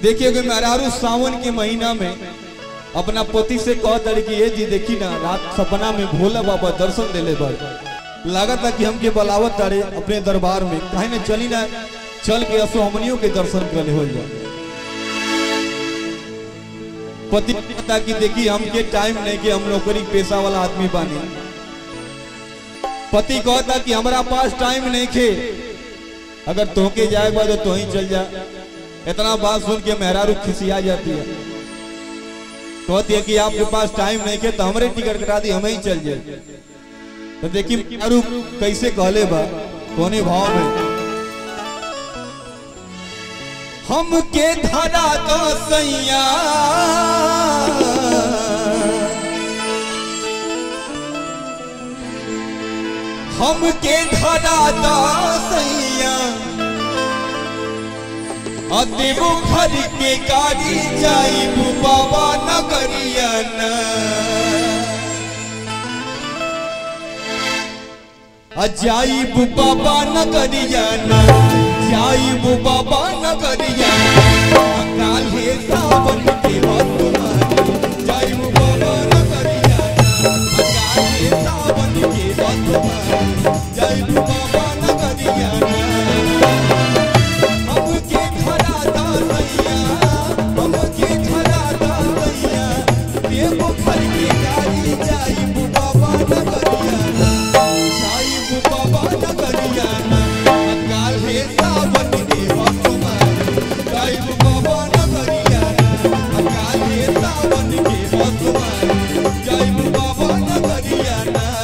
देखिए कि मेहरारू सावन के महीना में अपना पति से कह दर कि ये जी देखी ना रात सपना में भोला बाबा दर्शन देले बड़ लागत था कि हमके बलावत तारे अपने दरबार में कहीं ना चली ना चल के असो हमनियों के दर्शन कर हो जाए पति कहता कि देखी हमके टाइम नहीं कि हम नौकरी पेशा वाला आदमी बानी पति कहता कि हमारा पास टाइम नहीं खे अगर तोहके जाएगा तो तो ही चल जा इतना बात सुन के मेहरारू खिसिया जाती है कहती है कि आपके पास टाइम नहीं खे तो हमारे टिकट कटा दी हमें ही चल जाए तो देखिए मेहरारू कैसे कहले बा कोने भाव में हमके धरा दो सैया हमके धरा दो सैया अदेवो घर के गाड़ी जाइबू बाबा नगरिया ना अजाइबू बाबा नगरिया ना जाइबू बाबा नगरिया काले सावन के बसुमारी जाइबू बाबा नगरिया काले सावन के बसुमारी जाइबू बाबा नगरिया हमके खड़ा दा सैया हमके खड़ा दा सैया देव घर के गाड़ी जाइबू बाबा नगरिया जाइबू बाबा नगरिया काले सावन के बसुमारी जाइबू बाबा नगरिया काले सावन के बसुमारी जाइबू बाबा नगरिया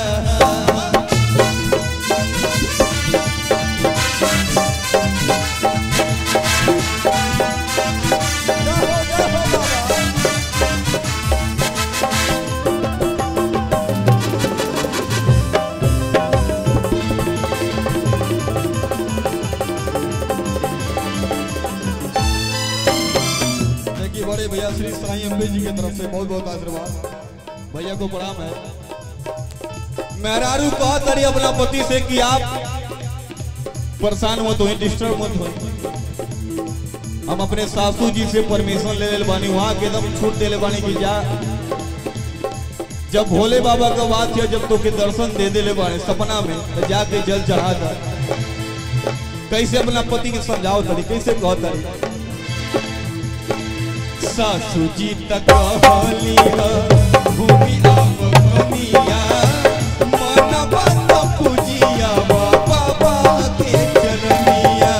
देखिए बड़े भैया श्री साई अम्बे जी की तरफ से बहुत बहुत आशीर्वाद भैया को प्रणाम है मेहरारू कहा तरी अपना पति से कि आप परेशान मत हो डिस्टर्ब मत हो हम अपने सासू जी से परमिशन ले ले बानी वहां के एकदम छूट दे ले बानी कि जा जब भोले बाबा का बात किया जब तो के दर्शन दे दे ले बानी सपना में तो जाके जल चढ़ा था कैसे अपना पति के समझाओ तरी कैसे कहो तरी सासू जी तक कहली भूमि आम बनिया मन बंद पूजिया बाबा के चरनिया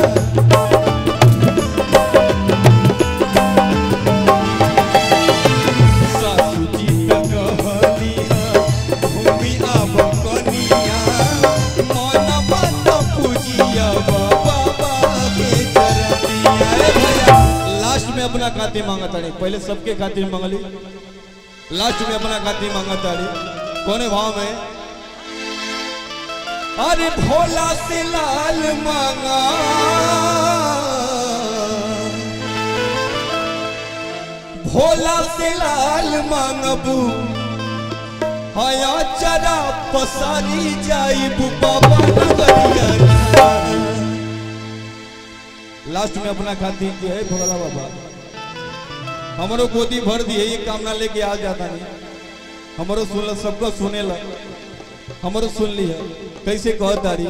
सासू जी तक कहली भूमि आम बनिया मन बंद पूजिया बाबा के चरनिया अरे भैया लास्ट में अपना खातिर मांगा ताड़ी पहले सबके खातिर मांगली लास्ट में अपना खातिर मांगा ताड़ी कोने भाव में अरे भोला से लाल मांगा भोला से लाल मांगबू हया चरा पसारी जाइबू बाबा नगरिया लास्ट में अपना खाती कि है भोला बाबा हमारो गोदी भर दिए ये कामना लेके आ जाता नहीं हमारो सुन सबको सुने ला हमारो सुन ली है कैसे कह तारी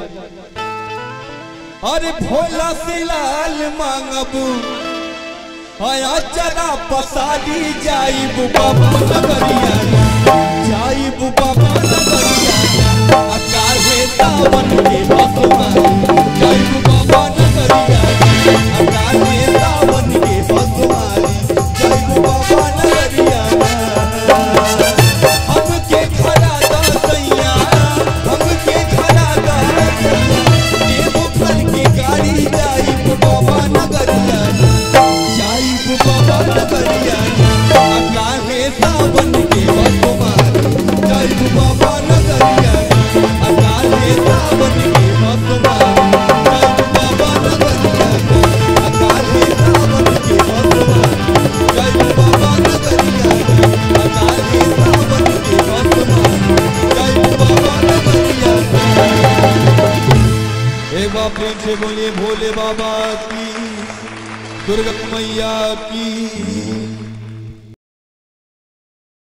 अरे भोला से लाल मांगबू आया चरा पसारी जाइबू बाबा नगरिया जाइबू बाबा नगरिया अकाले सावन के बसुमा जाइबू बाबा नगरिया अकाले सावन के बसुमारी जाइबू बाबा नगरिया हमके खड़ा दा सैया हमके खड़ा दा देवो घर के गाड़ी जाइबू बाबा नगरिया जाइबू बाबा नगरिया अकाले सावन के बसुमारी जाइबू बाबा नगरिया अकाले सावन के बसुमारी दुर्गा मैया की